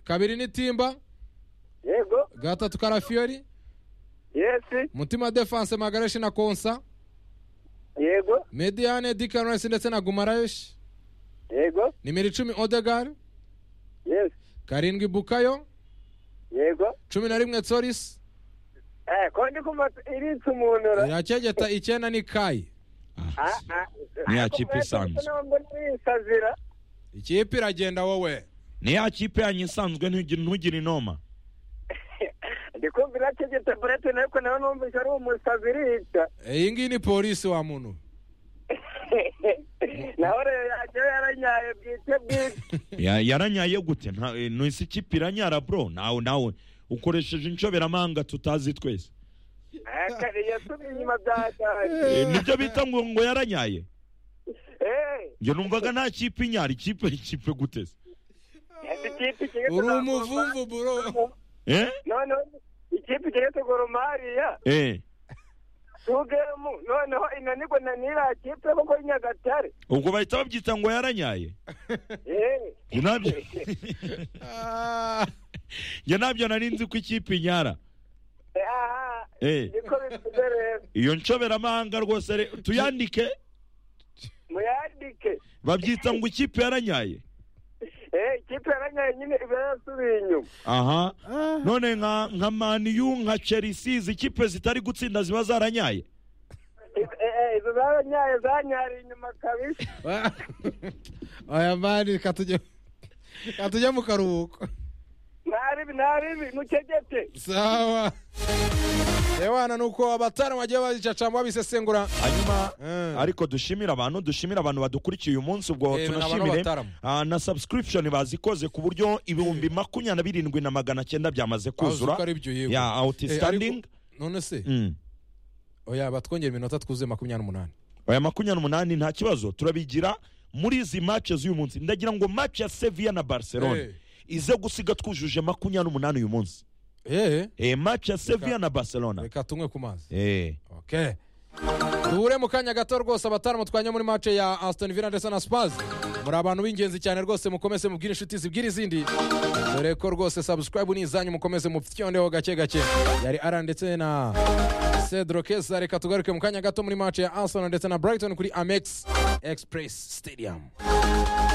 kabiri ni timba yego gatatu karafiyori yesi mutima defanse magareshi na konsa yego mediyane dikarasi ndetse na gumarayeshi yego nimero icumi odegar yesi karindwi bukayo yego cumi na rimwe tsorisi eh ko ndi kumva irinze umuntu ra irakegeta icyenda ni kayi Ah, ah. Ni ya Ariko kipe mwese isanzwe. mbona mbona nisazira ikipe iragenda wowe ni ya kipe yanyu isanzwe ntugire ntugire inoma ndi kumva irakegeta burete ariko nawe numvise ari umusazi irica iyi ngiyi ni polisi wa muntu naho rero yajyayo yaranyaye bwite bwite Ya- yaranyaye gute Nta- eh, ntisi kipe iranyara bro nawe nawe ukoresheje inshoberamahanga tutazi twese Eh, kare yasubiye inyuma byahaye Eh, nibyo bita ngo ngo yaranyaye Eh, njye numvaga nta kipe inyara ikipe ikipe gute se ese ikipe igiye uri kuzaguruma- umuvumvu buro eh noneho ikipe igiye kuguruma hariya eh tugemu noneho inanirwa na n'iriya kipe kuko i nyagatare ubwo bahita babyita ngo yaranyaye Eh, njye nabyo njye nabyo nari nzi ko ikipe inyara eh, ah, eh niko bimeze rero iyo nshoberamahanga rwose re- tuyandike muyandike babyita ngo ikipe yaranyaye Eh, ikipe yaranyaye nyine iba yasubiye inyuma aha none nka nka maniyu nka chelsea izi kipe zitari gutsinda ziba zaranyaye Eh, eh, izo zaranyaye zanyariye inyuma kabisa aya mani katujye katujye mu karuhuko ntaribi ntaribi mukegete sawa ewana ni uko abatara bagiye babicacamo babisesengura hanyuma Mm. ariko dushimira abantu dushimira abantu badukurikiye uyu munsi ubwo Eh, tunashimire abantu b'abataramu. ah, na subscription bazikoze ku buryo ibihumbi makumyabiri na birindwi na magana cyenda byamaze kuzura ko ari byo yego ya Eh, ariko- outstanding none se Mm. oya batwongera iminota twuzuye makumyabiri n'umunani aya makumyabiri n'umunani nta kibazo turabigira muri izi match z'uyu munsi ndagira ngo match ya sevilla na barcelona Eh. ize gusiga twujuje makumyabiri n'umunani uyu munsi eee Eh, match ya sevilla na barcelona reka tunywe ku mazi Eh. okay duhure mu kanya gato rwose abataramu twanye muri mace ya Aston Villa ndetse na Spurs muri abantu b'ingenzi cyane rwose mukomeze mubwire inshuti zibwire izindi dore ko rwose subscribe ni izanyu mukomeze mupfyondeho gake gake yari Alan ndetse na Cedro Kesa reka tugaruke mu kanya gato muri mace ya Arsenal ndetse na Brighton kuri Amex Express Stadium